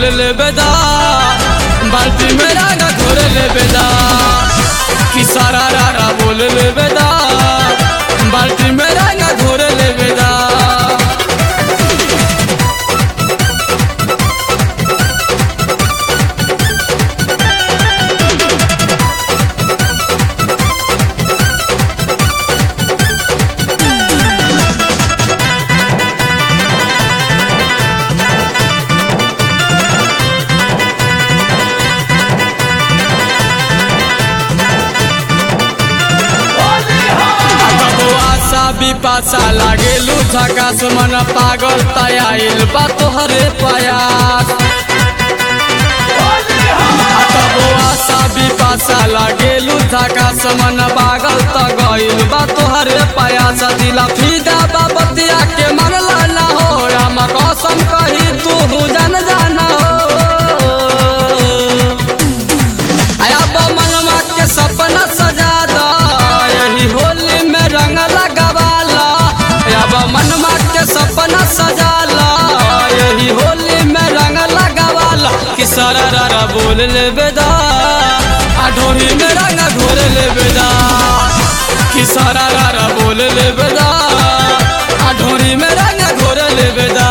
बोल ले बेदा बाल्टी में रंग घोर ले बेदा कि सारा रारा बोल ले बेदा बाल्टी में रंग घोर ले बेदा कबो आशा विपाशा लागेलू झकास मन पागल तयाइल बा तोहरे प्रयास कबो आशा विपाशा लागेलू झकास मन पागल त गइल बा तोहरे प्रयास दिला फिदा बाबतिया के मनला ना हो राम कसम कही तू जन जाना हो अब मनवा के सपना सजा दो यही होली में रंग लगावाला अब मनवा के सपना सजा लो यही होली में रंग लगावाला कि सारा रारा बोल ले बेदा आ ढोरी में रंग घोर ले बेदा कि सारा रारा बोल ले बेदा आ ढोरी में रंग घोर ले बेदा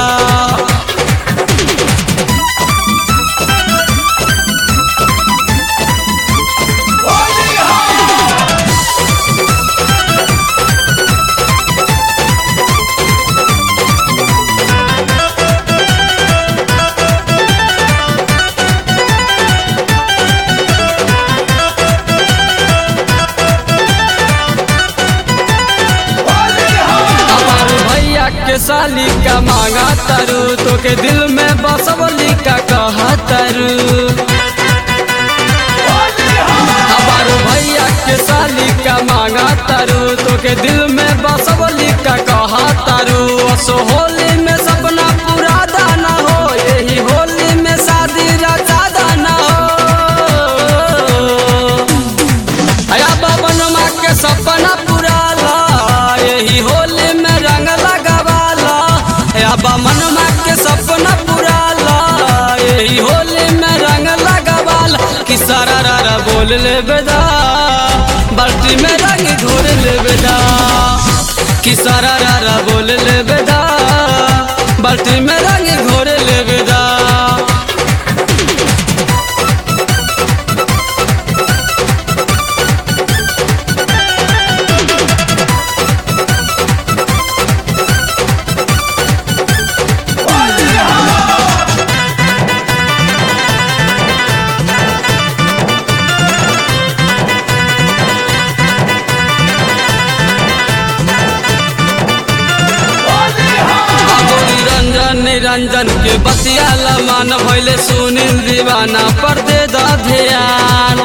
हमार भैया के साली का मांगा तरु तो के दिल में बसवली का कहा तरु हमार भैया के साली का मांगा तरु तो के दिल में बसवली का कहा तरु असो होली में सपना पूरा दाना हो यही होली में शादी रचा दाना हो अया बाबन माँ के सपना पूरा ला यही होली में रंग लगावाला अया बाबन माँ के सपना पूरा ला यही होली में रंग लगावाला कि सारा रारा बोल ले बेदा बाल्टी में रंग घोर ले बेदा कि सारा रारा बोल ले बेदा बाल्टी में रंग घोर ले बेदा गोरी रंजन निरंजन के बतिया मान भैले सुनील दीवाना पर दे द ध्यान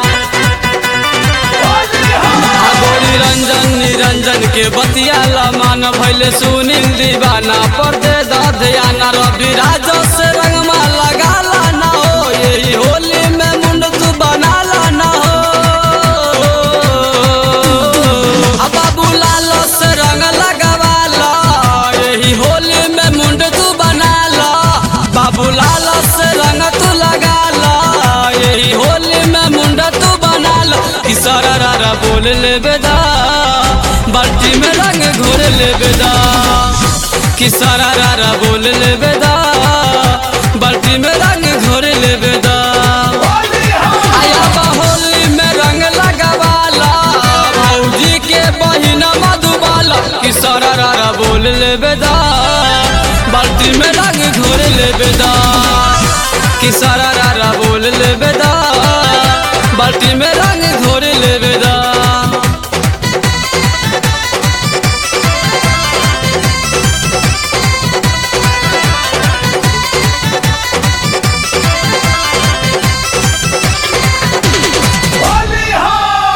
आ गोरी रंजन निरंजन के बतिया मान भैले सुनील दीवाना पर दे द ध्यान रवि राज से रंगमा लगाला ना हो यही होली में मुंड तू बनाला ना हो आ बाबू लाल से रंग लगावाला यही होली में मुंड तू बना लो बाबू लाल से रंग तू लगा लो यही होली में मुंड तू बना लो कि सारा रारा बोल ले बेदा बाल्टी में रंग घोर ले बेदा कि सारा रारा बोल ले बेदा बाल्टी में रंग घोर ले बेदा आया बा होली में रंग लगावाला भौजी के बहिन मधुबाला कि सारा रारा बोल ले बेदा बाल्टी में रंग घोर ले बेदा कि सारा रारा बोल ले बेदा बाल्टी में